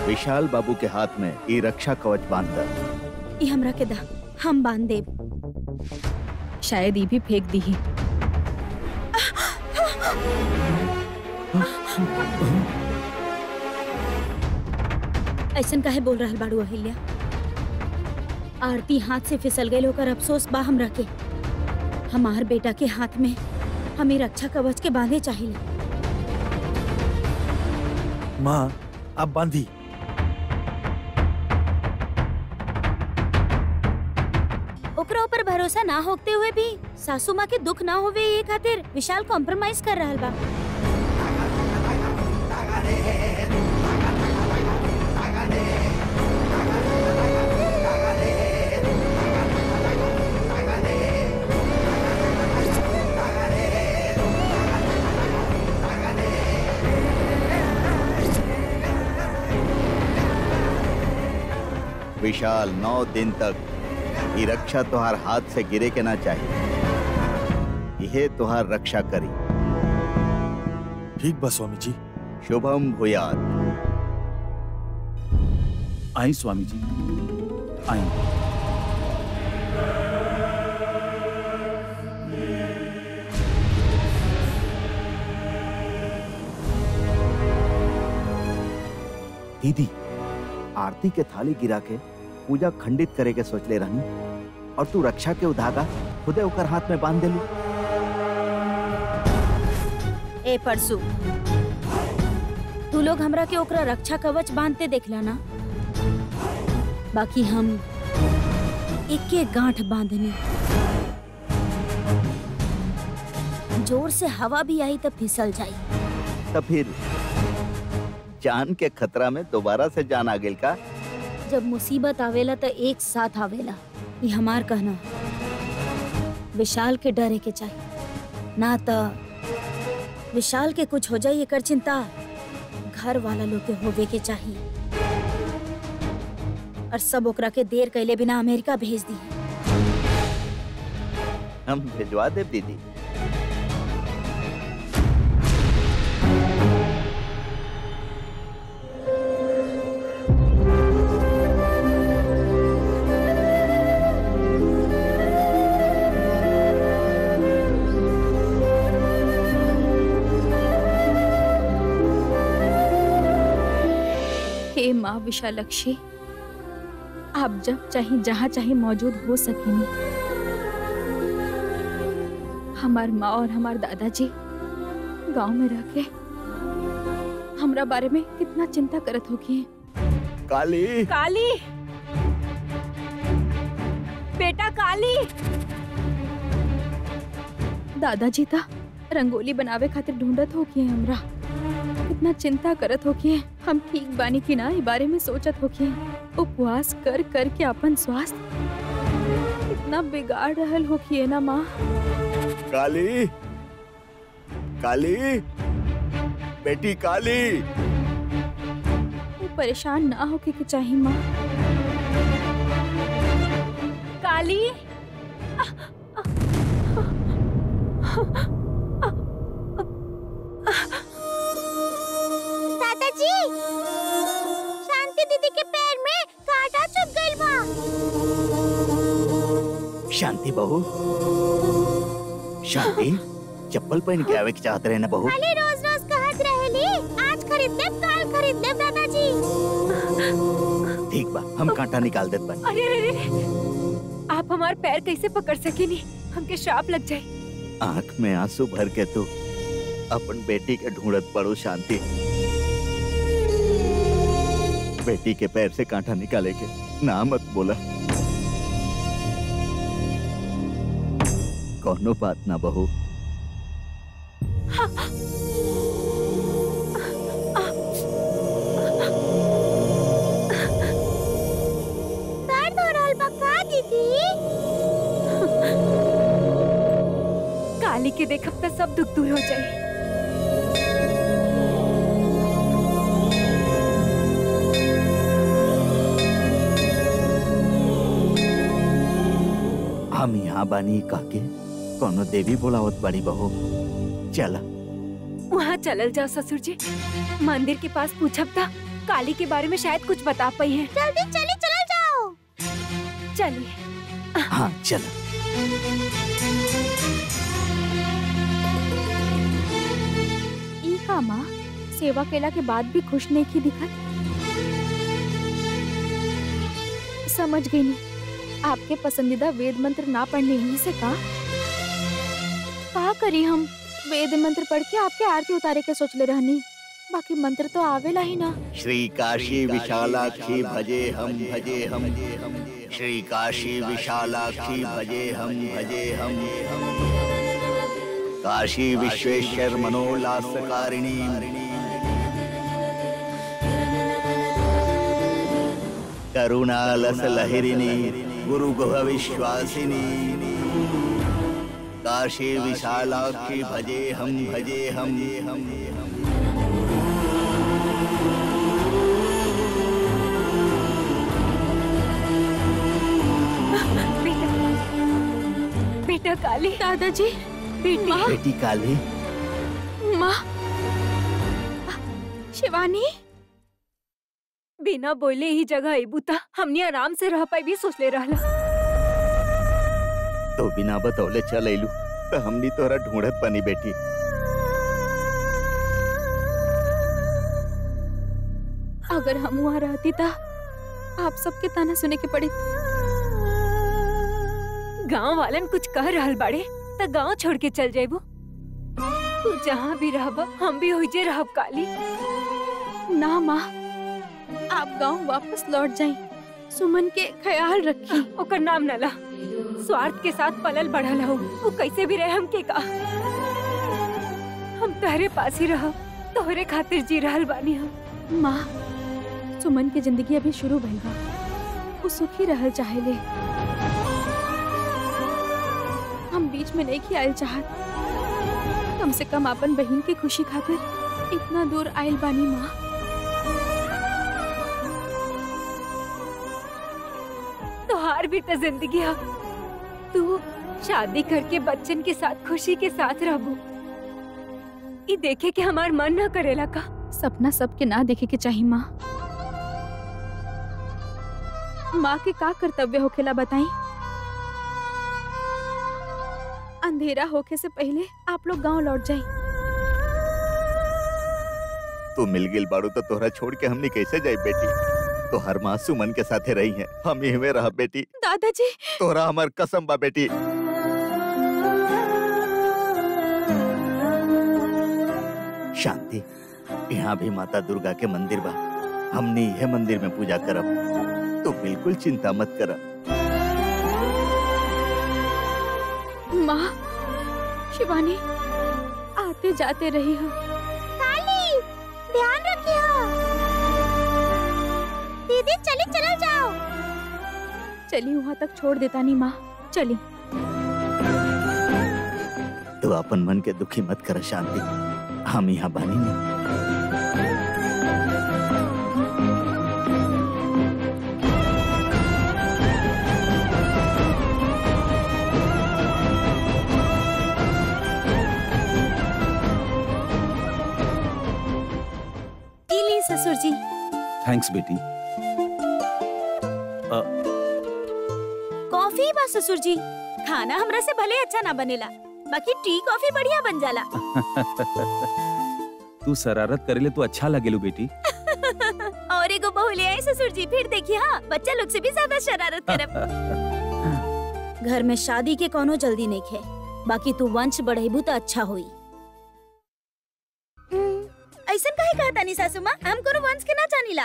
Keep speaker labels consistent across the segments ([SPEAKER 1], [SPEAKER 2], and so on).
[SPEAKER 1] विशाल बाबू के हाथ में ई रक्षा कवच बांध द
[SPEAKER 2] ई हमरा के दा हम बांध देब शायद ई भी फेंक दी ऐसन काहे बोल रहल बाड़ू अहिल्या आरती हाथ से फिसल गए होकर अफसोस बा हमरा के हमार बेटा के हाथ में हमें रक्षा कवच के बांधे चाहिए
[SPEAKER 3] माँ आप बांधी
[SPEAKER 2] ओकरा ऊपर भरोसा ना होते हुए भी सासू माँ के दुख ना होवे ये खातिर विशाल कॉम्प्रोमाइज कर रहल बा
[SPEAKER 1] विशाल नौ दिन तक ई रक्षा तुहार हाथ से गिरे के ना चाहिए यह तुहार रक्षा करी
[SPEAKER 3] ठीक बा स्वामी जी
[SPEAKER 1] शुभम भूयात
[SPEAKER 3] आई स्वामी जी आई
[SPEAKER 1] दीदी आरती के थाली गिरा के पूजा खंडित करे के सोच ले रहनी और तू रक्षा के उधागा खुदे ओकर हाथ में बांध देलू
[SPEAKER 2] ए परसू तू लोग हमरा के ओकरा रक्षा कवच बांधते देखला ना बाकी हम एक एक गांठ बांधनी जोर से हवा भी आई तो फिसल जाई
[SPEAKER 1] तब फिर जान के खतरा में दोबारा से जान आ गेल का
[SPEAKER 2] जब मुसीबत आवेला तो एक साथ आवेला ये हमार कहना विशाल के डरे के चाहिए ना तो विशाल के कुछ हो जाए एकर चिंता घर वाला लोग के होवे के चाहिए और सब ओकरा के देर कैले बिना अमेरिका भेज दी
[SPEAKER 1] हम भिजवा देव दीदी
[SPEAKER 2] हे माँ विशालक्षी आप जब चाहे जहाँ चाहे मौजूद हो सकेनी हमार माँ और हमार दादाजी गांव में रह के हमरा बारे में कितना चिंता करत होगी
[SPEAKER 1] काली
[SPEAKER 2] काली बेटा काली दादाजी था रंगोली बनावे खातिर ढूंढत होगी हमरा कितना चिंता करत होगी हम ठीक बानी की ना ई बारे में सोचत होगी उपवास कर कर के अपन स्वास्थ्य कितना बिगाड़ रहल होगी ना माँ
[SPEAKER 1] काली काली बेटी काली
[SPEAKER 2] वो परेशान ना होके के चाहिए माँ काली
[SPEAKER 4] दादाजी शांति दीदी के पैर में कांटा चुभ गइल बा
[SPEAKER 1] शांति बहू शांति चप्पल पहन के आवे के चाहत रहे ना बहू
[SPEAKER 4] खाली रोज रोज कहत रहेली आज खरीद लेब कल खरीद लेब दादाजी
[SPEAKER 1] ठीक बा हम कांटा निकाल देत बानी
[SPEAKER 5] अरे अरे अरे आप हमार पैर कैसे पकड़ सकेनी हमके श्राप लग जाए
[SPEAKER 1] आंख में आंसू भर के तू अपन बेटी के ढूंढत पड़ो शांति बेटी के पैर से कांटा निकाले के ना मत बोला कोनो बात ना बहू
[SPEAKER 4] दर्द हो रहल बा का दीदी
[SPEAKER 5] काली के देखब तो सब दुख दूर हो जाए
[SPEAKER 1] हम यहाँ बानी काके कोनो देवी बोलावत बड़ी बहू चला
[SPEAKER 5] वहाँ चलल जाओ ससुर जी मंदिर के पास पूछब था काली के बारे में शायद कुछ बता पाई है
[SPEAKER 4] जल्दी चली चला जाओ
[SPEAKER 5] चलिए
[SPEAKER 1] हाँ चल
[SPEAKER 2] ई का माँ सेवा केला के बाद भी खुश नहीं की दिखत समझ गई नहीं आपके पसंदीदा वेद मंत्र ना पढ़ने ही से का का करी हम वेद मंत्र पढ़ के आपके आरती उतारे के सोच ले रहनी बाकी मंत्र तो आवेला ही ना
[SPEAKER 1] श्री काशी विशालाक्षी भजे हम भजे हम श्री काशी विशालाक्षी भजे हम भजे हम काशी विश्वेश्वर मनोल्लासकारिणी करुणालस लहरिणी गुरु गुह विश्वासिनी काशी विशालाक्षी भजे हम भजे हम हम
[SPEAKER 5] बेटा बेटा काली
[SPEAKER 2] दादाजी
[SPEAKER 5] बेटी
[SPEAKER 1] बेटी काली
[SPEAKER 2] माँ शिवानी
[SPEAKER 5] बिना बोले ही जगह एबूता हमने आराम से रह पाई भी सोच ले रहला
[SPEAKER 1] तो बिना बतौले चल अइलू तो हमनी तोरा ढूंढत बनी बेटी
[SPEAKER 2] अगर हम वहाँ रहती था आप सबके ताना सुने के पड़ी
[SPEAKER 5] गांव वालन कुछ कह रहल बाड़े त गांव छोड़ के चल जाइबो तू जहाँ भी रहब हम भी होइजे रहब काली
[SPEAKER 2] ना माँ आप गांव वापस लौट जाएं सुमन के ख्याल रखी
[SPEAKER 5] ओकर नाम न ला स्वार्थ के साथ पलल बढ़ल हो वो कैसे भी रहे हमके का हम तहरे पास ही रह तोहरे खातिर जी रहल बानी हम
[SPEAKER 2] माँ सुमन की जिंदगी अभी शुरू भइल बा वो सुखी रहल चाहेले हम बीच में नहीं आयल चाहत कम से कम अपन बहन की खुशी खातिर इतना दूर आयल बानी माँ
[SPEAKER 5] तोहार भी तो जिंदगी है तू शादी करके बच्चन के साथ खुशी के साथ रहबू ये देखे कि हमार मन न करेला का
[SPEAKER 2] सपना सबके ना देखे के चाहिए माँ माँ के का कर्तव्य होखेला बताई अंधेरा होके से पहले आप लोग गांव लौट जाए
[SPEAKER 1] तू मिल गिल बाड़ू तो तोहरा छोड़ के हमनी कैसे जाए बेटी तो हर माँ सुमन के साथे रही है हम यही रह बेटी
[SPEAKER 2] दादाजी
[SPEAKER 1] तोहरा हमार कसम बा बेटी शांति यहाँ भी माता दुर्गा के मंदिर बा हमने यह मंदिर में पूजा करब तो बिल्कुल चिंता मत करब
[SPEAKER 2] माँ शिवानी आते जाते रही हो
[SPEAKER 4] काली ध्यान रखियो दीदी चली चला जाओ
[SPEAKER 2] चली वहाँ तक छोड़ देता नहीं माँ चली
[SPEAKER 1] तो अपन मन के दुखी मत कर शांति हम यहाँ बानी नहीं
[SPEAKER 4] ली ससुर जी
[SPEAKER 3] थैंक्स बेटी
[SPEAKER 4] कॉफी बा ससुर जी खाना हमरा से भले अच्छा ना बनेला बाकी टी कॉफी बढ़िया बन जाला
[SPEAKER 3] तू शरारत करेले तो अच्छा लगेलू बेटी
[SPEAKER 4] और एगो बहू ले आई ससुर जी फिर देखिए हाँ बच्चा लोग से भी ज्यादा शरारत करब घर में शादी के कोनो जल्दी नहीं खे बाकी तू वंश बढ़ेबू तो अच्छा होई ऐसा काहे कहा तानी सासू माँ हम कोनो वंश के ना जानीला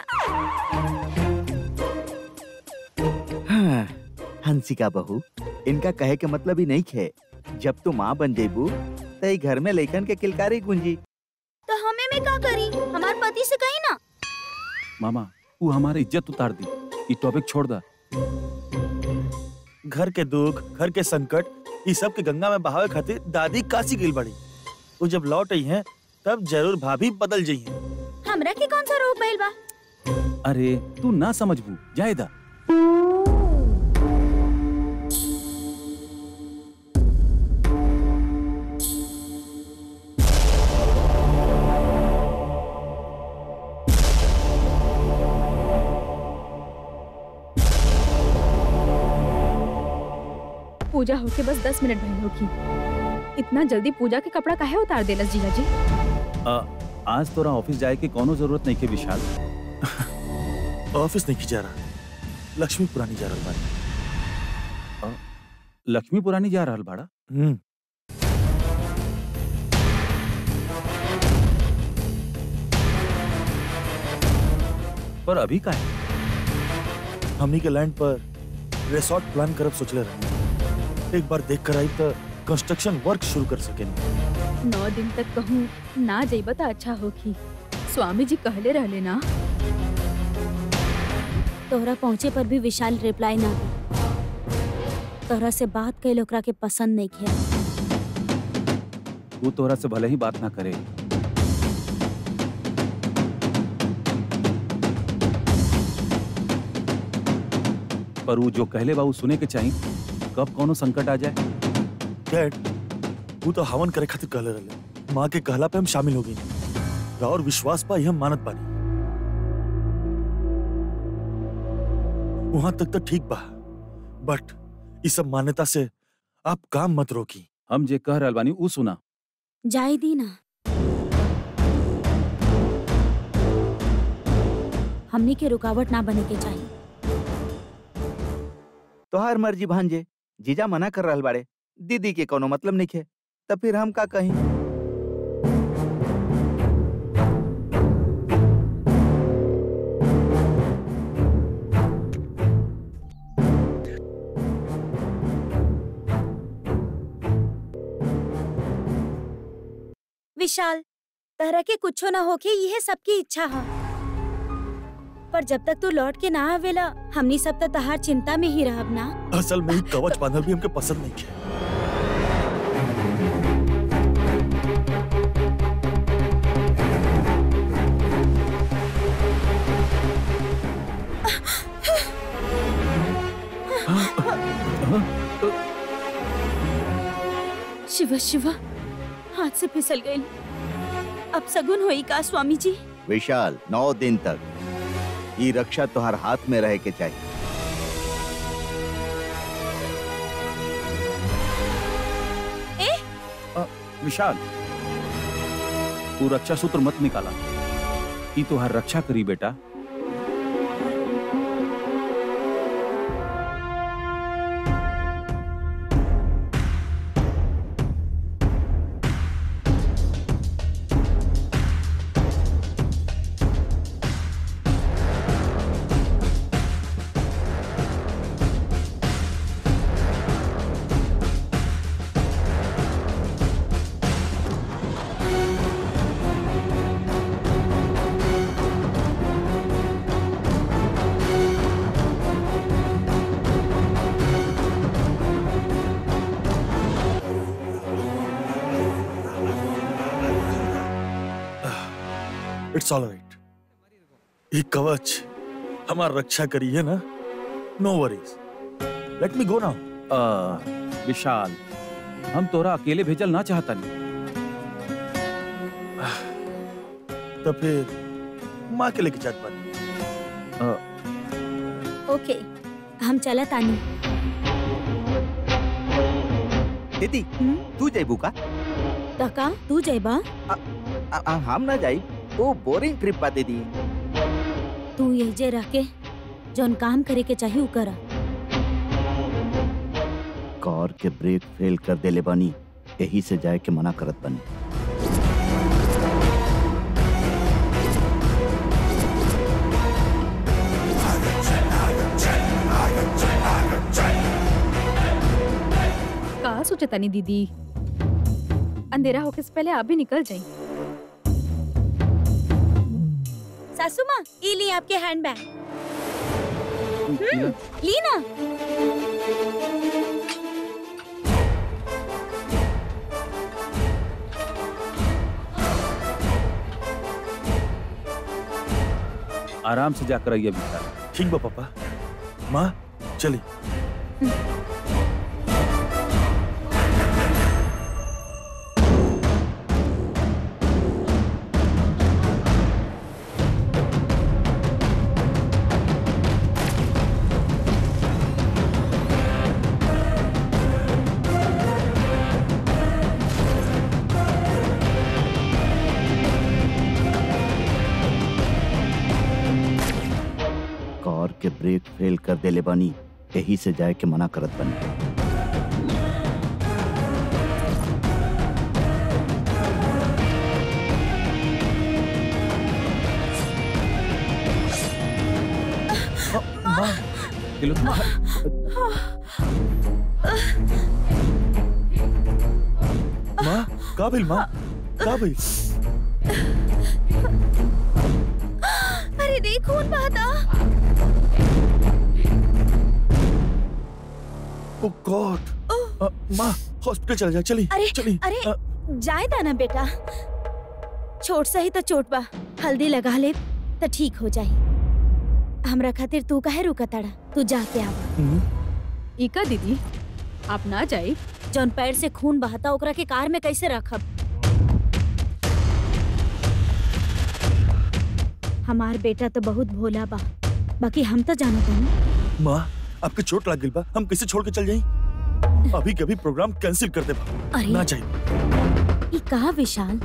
[SPEAKER 1] हाँ, हंसिका बहू इनका कहे के मतलब ही नहीं खे जब तू माँ बन जेबू तो ई घर में लइकन के किलकारी गुंजी
[SPEAKER 4] तो हमें में का करी हमार पति से कही ना
[SPEAKER 3] मामा तू हमारी इज्जत उतार दी ये टॉपिक छोड़ दा
[SPEAKER 6] घर के दुख घर के संकट ये सब के गंगा में बहावे खातिर दादी काशी गई बड़ी वो जब लौट आई हैं तब जरूर भाभी बदल जाइए
[SPEAKER 4] हमरा के कौन सा रोग भइल बा
[SPEAKER 3] अरे तू ना समझबू जायदा
[SPEAKER 2] पूजा होके बस दस मिनट भइल होगी इतना जल्दी पूजा के कपड़ा काहे उतार देलस जीजा जी
[SPEAKER 3] आ, आज तोरा ऑफिस जाए के कोनो जरूरत नहीं के विशाल
[SPEAKER 6] ऑफिस नहीं की जा रहा लक्ष्मी पुरानी जा रहा बानी
[SPEAKER 3] लक्ष्मी पुरानी जा रहल बाड़ा
[SPEAKER 6] हम्म
[SPEAKER 3] पर अभी का है
[SPEAKER 6] हमनी के लैंड पर रिसोर्ट प्लान करब सोचले रही एक बार देख कर आई तो कंस्ट्रक्शन वर्क शुरू कर सके
[SPEAKER 2] नौ दिन तक कहूँ ना जइब त अच्छा होगी स्वामी जी कहले रहले ना
[SPEAKER 4] तोहरा पहुँचे पर भी विशाल रिप्लाई ना दी तोहरा से बात कैल ओकरा के पसंद नहीं किया
[SPEAKER 3] वो तोरा से भले ही बात ना करे पर वो जो कहले बा वो सुने के चाहिए कब कोनो संकट आ जाए
[SPEAKER 6] डैड वो तो हवन करे खातिर कहले रहले माँ के कहला पे हम शामिल हो गई और विश्वास पा हम मानत बानी वहां तक तो ठीक बा बट इस सब मान्यता से आप काम मत रोकी
[SPEAKER 3] हम जे कह रहल बानी ऊ सुना
[SPEAKER 4] जाए दी ना हमनी के रुकावट ना बने के चाहिए
[SPEAKER 1] तोहार मर्जी भांजे जीजा मना कर रहल बाड़े दीदी के कोनो मतलब नहीं है तब फिर हम का कहीं
[SPEAKER 4] विशाल तरह के कुछो ना होके यह सबकी इच्छा है पर जब तक तू लौट के ना आवेला हमनी सब तो तहार चिंता में ही रहब ना
[SPEAKER 6] असल में ही कवच बांधल भी हमके पसंद नहीं है
[SPEAKER 4] शिवा शिवा हाथ से फिसल गई अब सगुन होई का स्वामी जी
[SPEAKER 1] विशाल नौ दिन तक ये रक्षा तोहार हाथ में रहे के चाहिए
[SPEAKER 3] विशाल तू रक्षा सूत्र मत निकाला ई तोहार रक्षा करी बेटा
[SPEAKER 6] इट्स ऑल राइट ये कवच हमारा रक्षा करी है ना नो worries let me go now
[SPEAKER 3] आ, विशाल हम तोरा अकेले भेजल ना चाहता नहीं
[SPEAKER 6] तो फिर माँ के लेके जात बानी
[SPEAKER 4] ओके हम चलत आनी
[SPEAKER 1] दीदी
[SPEAKER 4] हम्म?
[SPEAKER 1] तू जैबू का
[SPEAKER 4] तका तू जयबा
[SPEAKER 1] आ, आ, हम ना जाई वो बोरिंग ट्रिप बा दीदी
[SPEAKER 4] तू यही जे रह के जौन काम करे के चाहिए उ करा
[SPEAKER 1] कार के ब्रेक फेल कर देले बानी यही से जाए के मना करत बानी
[SPEAKER 2] का सोचे तनी दीदी अंधेरा होके से पहले आप भी निकल जाई
[SPEAKER 4] सासू माँ ये ली आपके हैंड बैग
[SPEAKER 3] इला-
[SPEAKER 4] ली ना
[SPEAKER 3] आराम से जाकर आइए विशाल
[SPEAKER 6] ठीक बा पापा माँ चली
[SPEAKER 1] के ब्रेक फेल कर देले बानी यही से जाए के मना करत बनी
[SPEAKER 6] माँ
[SPEAKER 3] दिलो
[SPEAKER 6] माँ का भइल माँ का भइल
[SPEAKER 4] अरे रे खून बहता
[SPEAKER 6] ओ गॉड माँ हॉस्पिटल चल जाए चली
[SPEAKER 4] अरे
[SPEAKER 6] चली
[SPEAKER 4] अरे
[SPEAKER 6] अ,
[SPEAKER 4] जाए ता ना बेटा छोट सही तो चोट बा हल्दी लगा ले तो ठीक हो जाई हमरा खातिर तू काहे रुका ताड़ा तू जाके आवा
[SPEAKER 6] हम्म,
[SPEAKER 2] इका दीदी आप ना जाए
[SPEAKER 4] जौन पैर से खून बहता ओकरा के कार में कैसे रखब हमार बेटा तो बहुत भोला बा बाकी हम तो जानत हनी
[SPEAKER 6] माँ आपके चोट लग गई बा हम कैसे छोड़ के चल जाई अभी कभी प्रोग्राम कैंसिल कर दे बा
[SPEAKER 4] अरे
[SPEAKER 6] ना चाहिए
[SPEAKER 4] ई कहा विशाल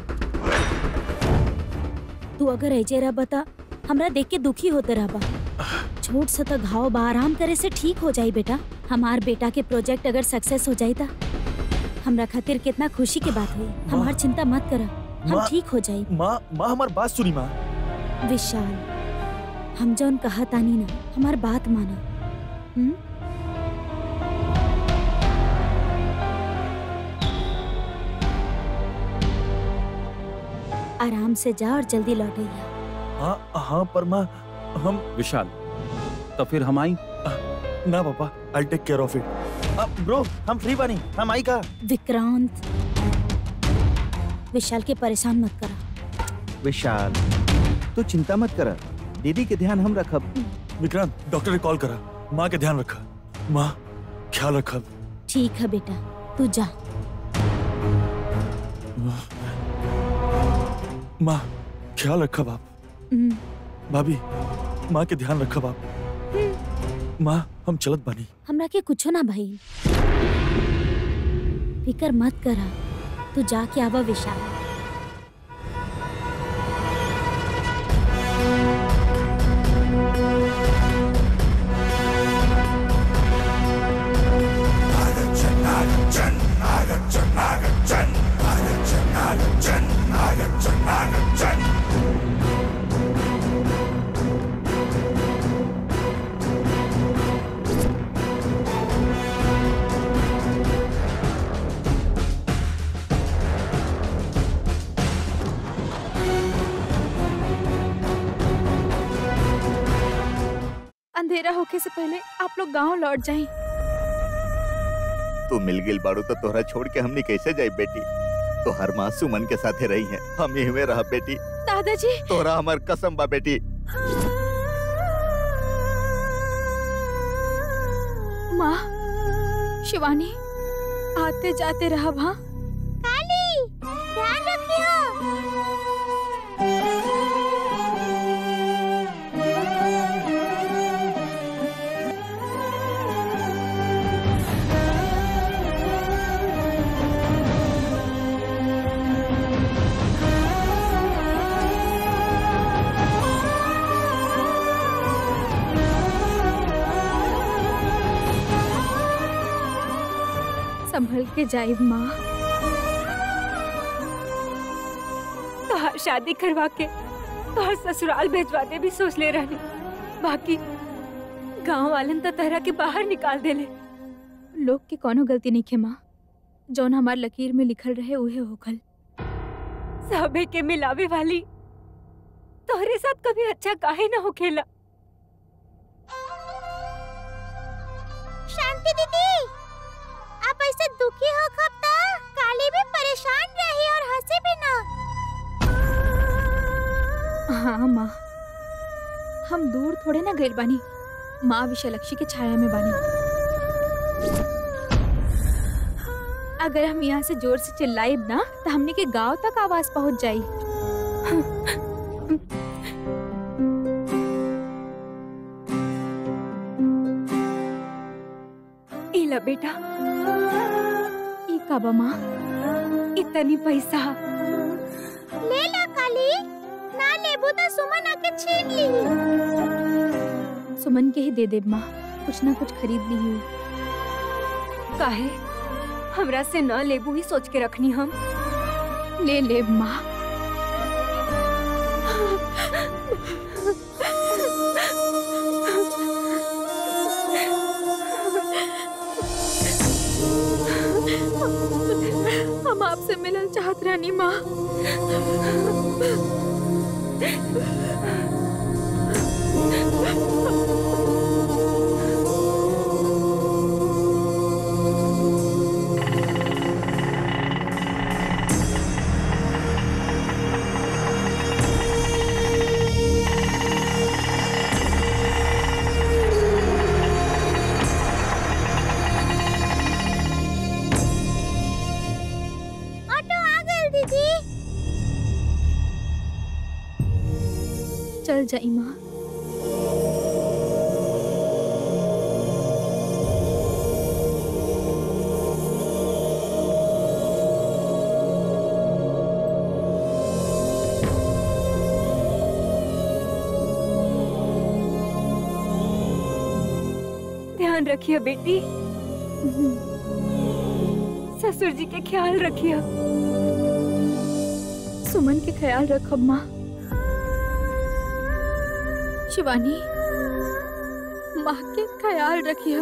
[SPEAKER 4] तू अगर ऐजे रह बता हमरा देख के दुखी होते रहबा छोट सा तो घाव बा आराम करे से ठीक हो जाई बेटा हमार बेटा के प्रोजेक्ट अगर सक्सेस हो जाई ता हमरा खातिर कितना खुशी की बात हुई हमार चिंता मत कर हम
[SPEAKER 6] माँ-
[SPEAKER 4] ठीक हो जाई
[SPEAKER 6] माँ माँ हमारी बात सुनी माँ
[SPEAKER 4] विशाल हम जौन कहा तानी ना हमार बात माना हम्म आराम से जा और जल्दी लौट आइया
[SPEAKER 6] हाँ हाँ पर माँ हम
[SPEAKER 3] विशाल तो फिर हम आई
[SPEAKER 6] ना पापा I take care of it bro हम फ्री बनी हम आई का
[SPEAKER 4] विक्रांत विशाल के परेशान मत करा
[SPEAKER 1] विशाल तू चिंता मत कर दीदी के ध्यान हम रखब
[SPEAKER 6] विक्रांत डॉक्टर ने कॉल करा माँ के ध्यान रखा माँ ख्याल रखा
[SPEAKER 4] ठीक है बेटा तू जा
[SPEAKER 6] माँ ख्याल रखा बाप
[SPEAKER 4] हम्म,
[SPEAKER 6] भाभी माँ के ध्यान रखा बाप माँ हम चलत बनी
[SPEAKER 4] हमरा के कुछो ना भाई फिकर मत करा तू जाके आवा विशाल
[SPEAKER 2] अंधेरा होके से पहले आप लोग गांव लौट जाएं
[SPEAKER 1] तू मिल गिल बाड़ू तो तोहरा छोड़ के हमनी कैसे जाई बेटी तो हर माँ सुमन के साथे रही है हम यही में रह बेटी
[SPEAKER 2] दादाजी
[SPEAKER 1] तोरा हमार कसम बा बेटी
[SPEAKER 2] माँ शिवानी आते जाते रहा वहाँ
[SPEAKER 4] काली ध्यान रखियो
[SPEAKER 2] संभल के जाए माँ
[SPEAKER 5] तोहार शादी करवा के तोहार ससुराल भेजवा दे भी सोच ले रहनी बाकी गांव वालन तो तरह के बाहर निकाल देले
[SPEAKER 2] लोग के कोनो गलती नहीं खे माँ जौन हमार लकीर में लिखल रहे उहे होखल
[SPEAKER 5] सबे के मिलावे वाली तोहरे साथ कभी अच्छा काहे ना होखेला
[SPEAKER 4] शांति दीदी आप ऐसे दुखी हो कब तक काली भी परेशान रही और हंसी भी ना
[SPEAKER 2] हाँ माँ हम दूर थोड़े ना गए बानी माँ विशालक्षी के छाया में बानी अगर हम यहाँ से जोर से चिल्लाइब ना तो हमने के गांव तक आवाज पहुंच जाई
[SPEAKER 5] इला बेटा
[SPEAKER 2] ई का बा माँ
[SPEAKER 5] इतनी पैसा
[SPEAKER 4] ले ला काली ना लेबू तो सुमन आके छीन ली
[SPEAKER 2] सुमन के ही दे देब माँ कुछ ना कुछ खरीद ली हूँ
[SPEAKER 5] काहे हमरा से न लेबू ही सोच के रखनी हम
[SPEAKER 2] ले लेब माँ हम आपसे मिलल चाहत रहनी माँ
[SPEAKER 4] ऑटो आ गए दीदी
[SPEAKER 2] चल जाई माँ
[SPEAKER 5] ध्यान रखिए बेटी ससुर जी के ख्याल रखिए
[SPEAKER 2] सुमन के ख्याल रखब माँ शिवानी माँ के ख्याल रखिए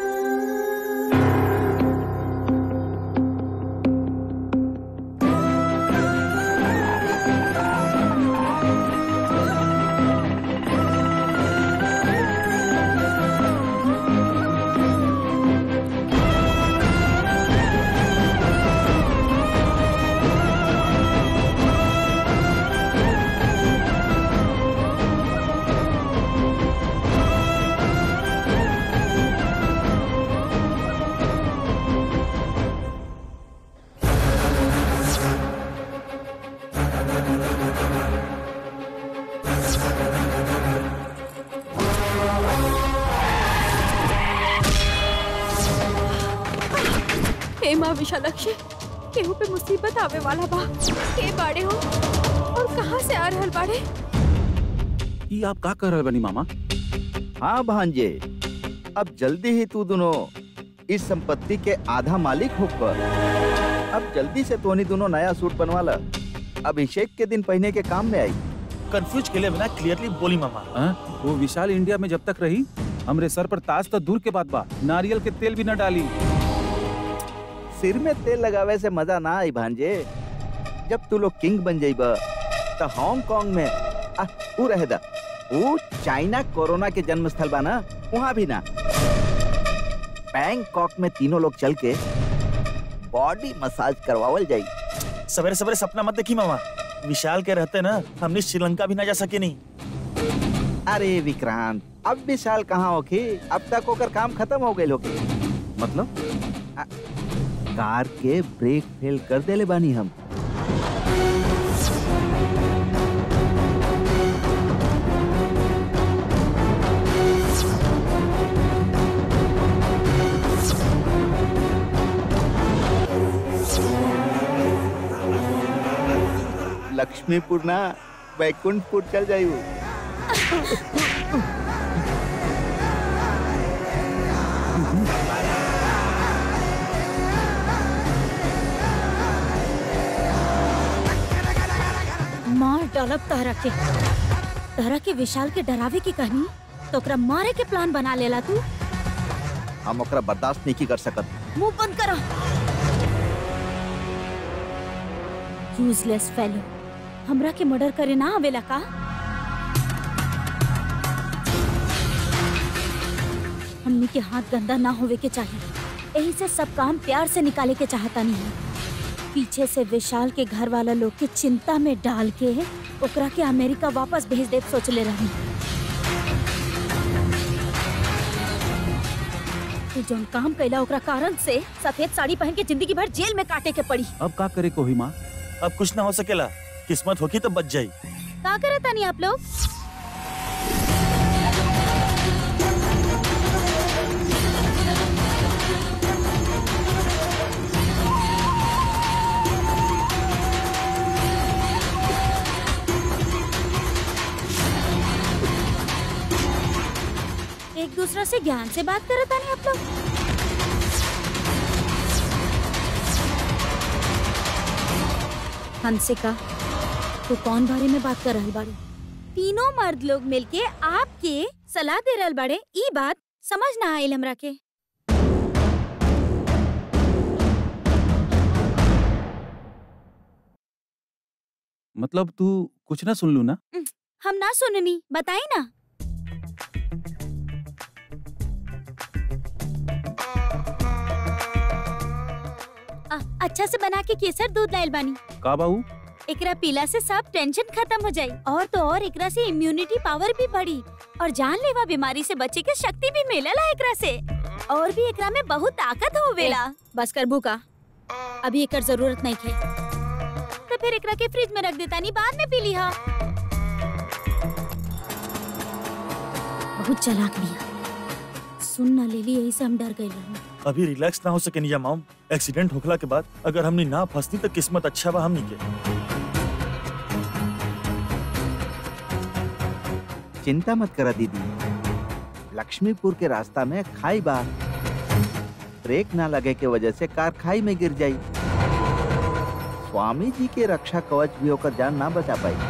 [SPEAKER 2] हे माँ विशालक्षी केहू पे मुसीबत आवे वाला बा के बाड़े हो और कहाँ से आ रहल बाड़े
[SPEAKER 3] ई आप का कर रहल बनी मामा
[SPEAKER 1] हाँ भांजे अब जल्दी ही तू दोनों इस संपत्ति के आधा मालिक होकर अब जल्दी से तोनी दोनों नया सूट बनवा ला अभिषेक के दिन पहने के काम में आई
[SPEAKER 6] कंफ्यूज के लिए बिना क्लियरली बोली मामा
[SPEAKER 3] हाँ? वो विशाल इंडिया में जब तक रही हमरे सर पर ताज तो दूर के बात बा नारियल के तेल भी न डाली
[SPEAKER 1] सिर में तेल लगावे से मजा ना आई भांजे जब तू लोग किंग बन जाइबा तो हांगकांग में आ, ऊ रहे दा ऊ चाइना कोरोना के जन्म स्थल बा ना वहाँ भी ना बैंकॉक में तीनों लोग चल के बॉडी मसाज करवावल जाई
[SPEAKER 6] सवेरे सवेरे सपना मत देखी मामा विशाल के रहते ना हमने श्रीलंका भी ना जा सके नहीं
[SPEAKER 1] अरे विक्रांत अब विशाल कहाँ होखी अब तक ओकर काम खत्म हो गए होखी
[SPEAKER 3] मतलब
[SPEAKER 1] कार के ब्रेक फेल कर देले बानी हम लक्ष्मीपुर ना बैकुंठपुर चल जायू
[SPEAKER 4] मार डालब तहरा के तहरा के विशाल के डरावे की कहानी तो ओकरा मारे के प्लान बना लेला तू
[SPEAKER 1] हम ओकरा बर्दाश्त नहीं कर सकत
[SPEAKER 4] मुंह बंद करा यूजलेस फेलो हमरा के मर्डर करे ना आवेला का हमनी के हाथ गंदा ना होवे के चाहिए यही से सब काम प्यार से निकाले के चाहता नहीं पीछे से विशाल के घर वाला लोग के चिंता में डाल के ओकरा के अमेरिका वापस भेज दे सोचले रही तू जौन काम कैला ओकरा कारण से सफेद साड़ी पहन के जिंदगी भर जेल में काटे के पड़ी
[SPEAKER 3] अब का करे को ही माँ
[SPEAKER 6] अब कुछ ना हो सकेला किस्मत होगी तो बच जाई
[SPEAKER 4] का करता नहीं आप लोग दूसरा से ज्ञान से बात करत तानी आप लोग हमसे का तो कौन बारे में बात कर रहल बाड़ी तीनों मर्द लोग मिलके आपके सलाह दे रहल बाड़े ई बात समझ ना आइल हमरा के
[SPEAKER 3] मतलब तू कुछ ना सुन लू ना
[SPEAKER 4] हम ना सुननी बताई ना आ, अच्छा से बना के केसर दूध लाइल बानी
[SPEAKER 3] का बाऊ
[SPEAKER 4] एकरा पीला से सब टेंशन खत्म हो जाई और तो और एकरा से इम्यूनिटी पावर भी बढ़ी और जानलेवा बीमारी से बचे के शक्ति भी मिलेला एकरा से और भी एकरा में बहुत ताकत होवेला बस कर भूका अभी एकर जरूरत नहीं है तो फिर एकरा के फ्रिज में रख देता नहीं बाद में पी लिहा बहुत चालाक बिया सुन ना लेली यही से हम डर गए रहनी
[SPEAKER 6] अभी रिलैक्स ना हो सके निया मॉम एक्सीडेंट होखला के बाद अगर हमनी ना फंसती तो किस्मत अच्छा बा हमनी के
[SPEAKER 1] चिंता मत करा दीदी लक्ष्मीपुर के रास्ता में खाई बा ब्रेक ना लगे के वजह से कार खाई में गिर जाई स्वामी जी के रक्षा कवच भी होकर जान ना बचा पाई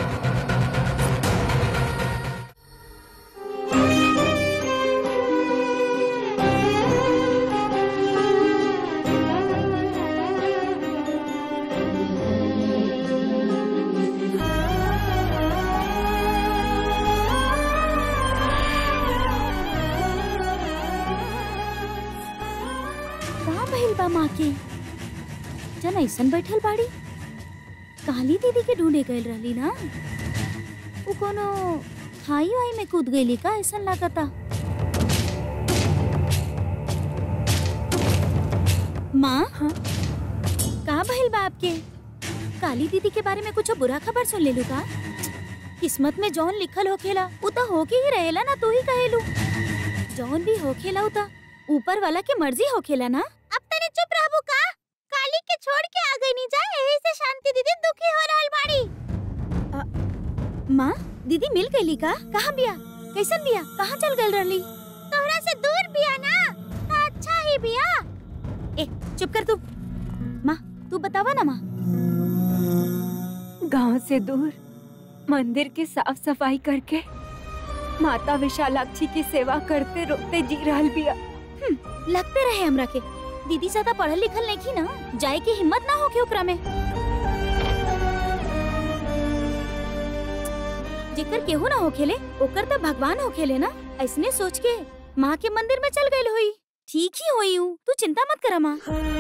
[SPEAKER 4] का भइल बा माँ के जन ऐसन बैठल बाड़ी काली दीदी के ढूंढे गइल रहली ना वो कोनो खाई वाई में कूद गईली का ऐसन लागता माँ
[SPEAKER 5] हाँ?
[SPEAKER 4] का भइल बा आपके काली दीदी के बारे में कुछ बुरा खबर सुन लेलू का किस्मत में जौन लिखल होखेला उ त होके ही रहेला ना तू ही कहेलू जौन भी होखेला उ त ऊपर वाला के मर्जी होखेला ना अब तनी चुप रहबू का काली के छोड़ के आ गई नी जाए यही से शांति दीदी दुखी हो रहल बाड़ी माँ दीदी मिल गईली का कहाँ बिया कैसन बिया कहाँ चल गल रहली तोहरा से दूर बिया ना त अच्छा ही बिया ए चुप कर तू माँ तू बतावा ना माँ
[SPEAKER 5] गांव से दूर मंदिर की साफ सफाई करके माता विशालाक्षी की सेवा करते रोते जी रहल बिया
[SPEAKER 4] लगते रहे हमरा के दीदी ज्यादा पढ़ल लिखल नहीं की ना जाए की हिम्मत ना होके ओकरा में जेकर केहू ना होखेले ओकर त भगवान होखेले ना ऐसने सोच के माँ के मंदिर में चल गई हुई ठीक ही हुई हूँ तू चिंता मत करा माँ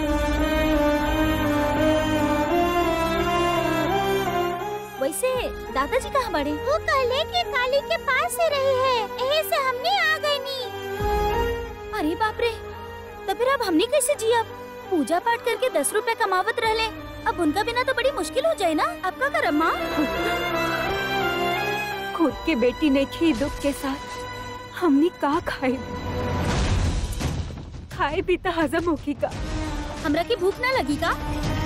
[SPEAKER 4] वैसे दादाजी कहाँ बड़े वो कहले कि काली के पास ही रही है यही से हमने आ गई नी अरे बाप रे तो फिर अब हमने कैसे जिया पूजा पाठ करके दस रुपए कमावत रहले अब उनका बिना तो बड़ी मुश्किल हो जाए ना अब का करम माँ
[SPEAKER 5] खुद के बेटी ने खी दुख के साथ हमने का खाए खाए भी तो हजम होगी का
[SPEAKER 4] हमरा की भूख ना लगी का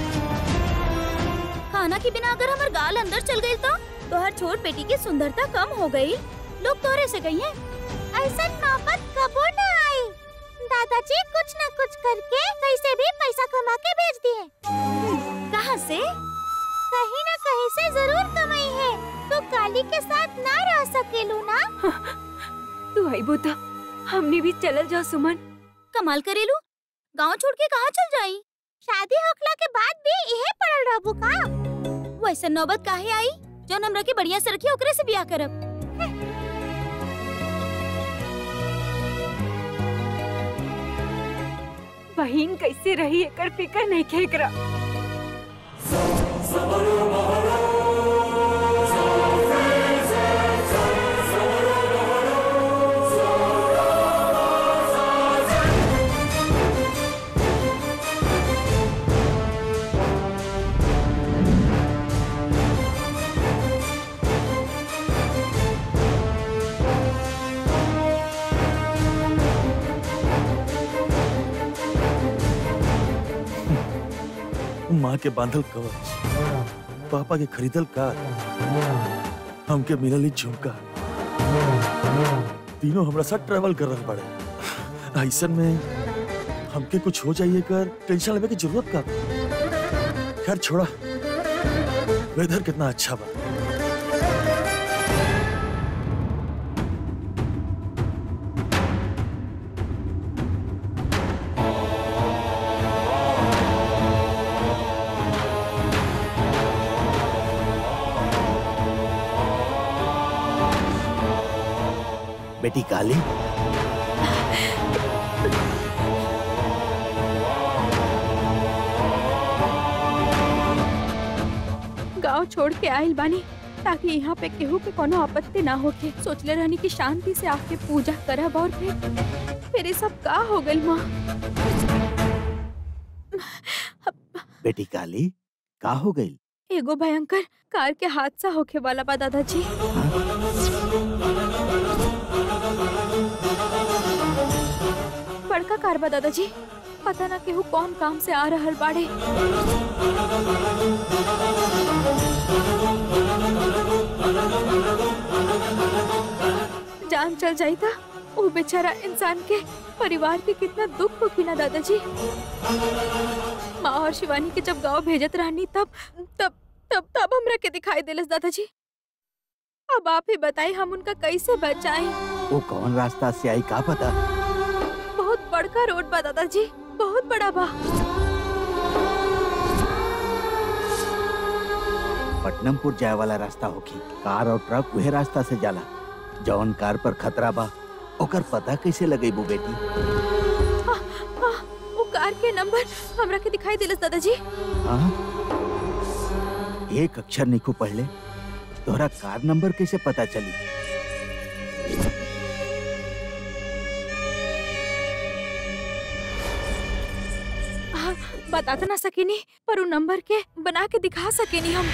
[SPEAKER 4] खाना के बिना अगर हमार गाल अंदर चल गई तो तोहर छोट बेटी की सुंदरता कम हो गई लोग तोरे से कहिए ऐसा नौबत कबो ना आई दादाजी कुछ न कुछ करके कैसे भी पैसा कमा के भेज दिए कहाँ से कहीं ना कहीं से जरूर कमाई है तो काली के साथ ना रह सकेलू ना
[SPEAKER 5] तू आई बोता हमने भी चलल जाओ सुमन
[SPEAKER 4] कमाल करेलू गांव छोड़ के कहाँ चल जाई शादी होखला के बाद भी यही पड़ल रहबू का वैसे नौबत काहे आई जौन हमरा के बढ़िया से रखी ओकरे से बियाह करब
[SPEAKER 5] बहिन कैसे रही एकर फिकर नहीं खेकरा
[SPEAKER 6] माँ के बांधल कवच पापा के खरीदल कार हमके मिलल ई झुमका तीनों हमरा साथ ट्रेवल कर रहे बड़े ऐसन में हमके कुछ हो जाइए कर टेंशन लेवे की जरूरत का बा? खैर छोड़ा वेदर कितना अच्छा बा
[SPEAKER 1] बेटी काली
[SPEAKER 2] गांव छोड़ के आइल बानी ताकि यहाँ पे केहू के कोनो आपत्ति ना होके सोचले रहनी कि शांति से आके पूजा करब और फिर फिर ये सब का हो गइल माँ
[SPEAKER 1] बेटी काली का हो गई
[SPEAKER 2] एगो भयंकर कार के हादसा होके वाला बा दादाजी बड़का कार बा दादाजी पता ना केहू कौन काम से आ रहल बाड़े जान चल जाई था वो बेचारा इंसान के परिवार के कितना दुख होगी ना दादाजी माँ और शिवानी के जब गांव भेजत रहनी तब तब तब तब हमरा के दिखाई दिलस दादाजी अब आप ही बताई हम उनका कैसे बचाएं
[SPEAKER 1] वो कौन रास्ता से आई का पता
[SPEAKER 2] बहुत बड़का रोड बा दादाजी बहुत बड़ा बा
[SPEAKER 1] पटनमपुर जाए वाला रास्ता होगी कार और ट्रक वह रास्ता से जाला जौन कार पर खतरा बा ओकर पता कैसे लगेबू बेटी
[SPEAKER 2] आ, वो कार के नंबर हमरा के दिखाई दिलस दादाजी
[SPEAKER 1] हाँ एक अक्षर निको पढ़ले तोहरा कार नंबर कैसे पता चली
[SPEAKER 2] हाँ, बता तो ना सकेनी पर वो नंबर के बना के दिखा सकेनी हम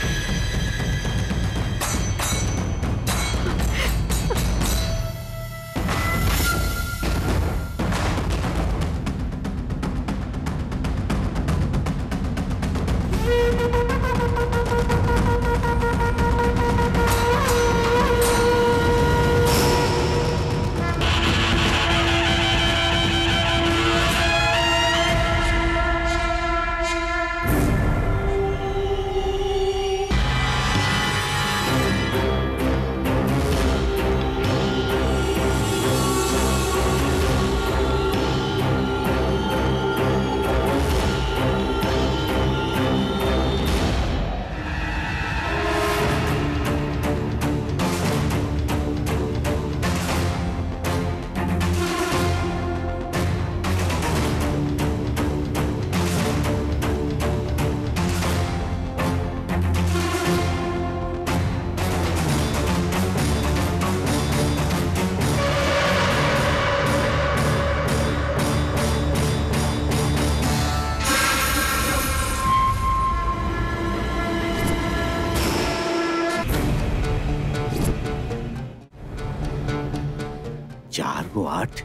[SPEAKER 1] चार गो आठ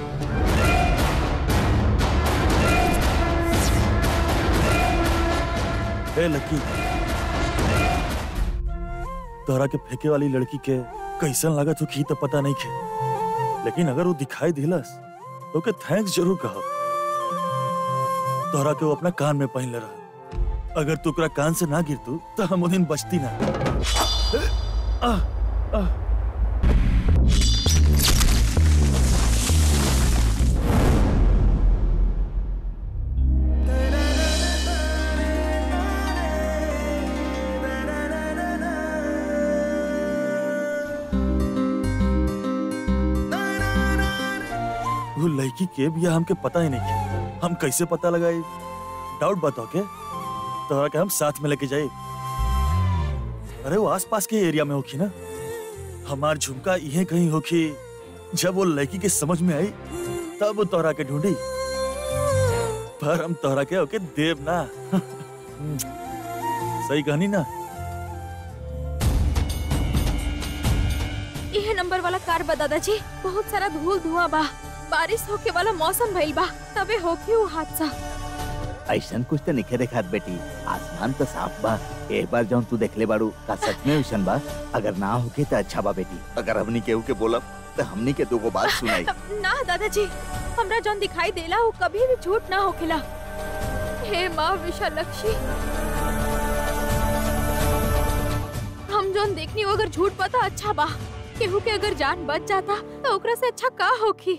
[SPEAKER 6] ए लकी तोहरा के फेंके वाली लड़की के कैसन लागत हो की तो पता नहीं के लेकिन अगर वो दिखाई दिलस तो के थैंक्स जरूर कहो तोहरा के वो अपना कान में पहन ले रहा अगर तू ओकरा कान से ना गिरतू तो हम वो दिन बचती ना आ, आ, वो लड़की के भी हमके पता ही नहीं के हम कैसे पता लगाए डाउट बताओ के तोहरा के हम साथ में लेके जाए अरे वो आसपास के एरिया में होखी ना हमार झुमका इहे कहीं होखी जब वो लड़की के समझ में आई तब वो तोहरा के ढूंढी पर हम तोहरा के ओके देव ना सही कहनी ना
[SPEAKER 2] यह नंबर वाला कार बा दादाजी बहुत सारा धूल धुआं बा बारिश होके वाला मौसम भइल बा तबे होके वो हादसा
[SPEAKER 1] ऐसन कुछ तो निखे देखात बेटी आसमान तो साफ बा एक बार जौन तू देखले बाड़ू का सच में वैसन बा अगर ना होके तो अच्छा बा बेटी अगर हमनी केहू के बोलब तो हमनी के दोगो बात सुनाई
[SPEAKER 2] ना दादाजी हमरा जौन दिखाई देला वो कभी भी झूठ ना होखेला हे माँ विशालक्षी हम जौन देखनी वो अगर झूठ पता अच्छा बा केहू के अगर जान बच जाता तो ओकरा से अच्छा का होखी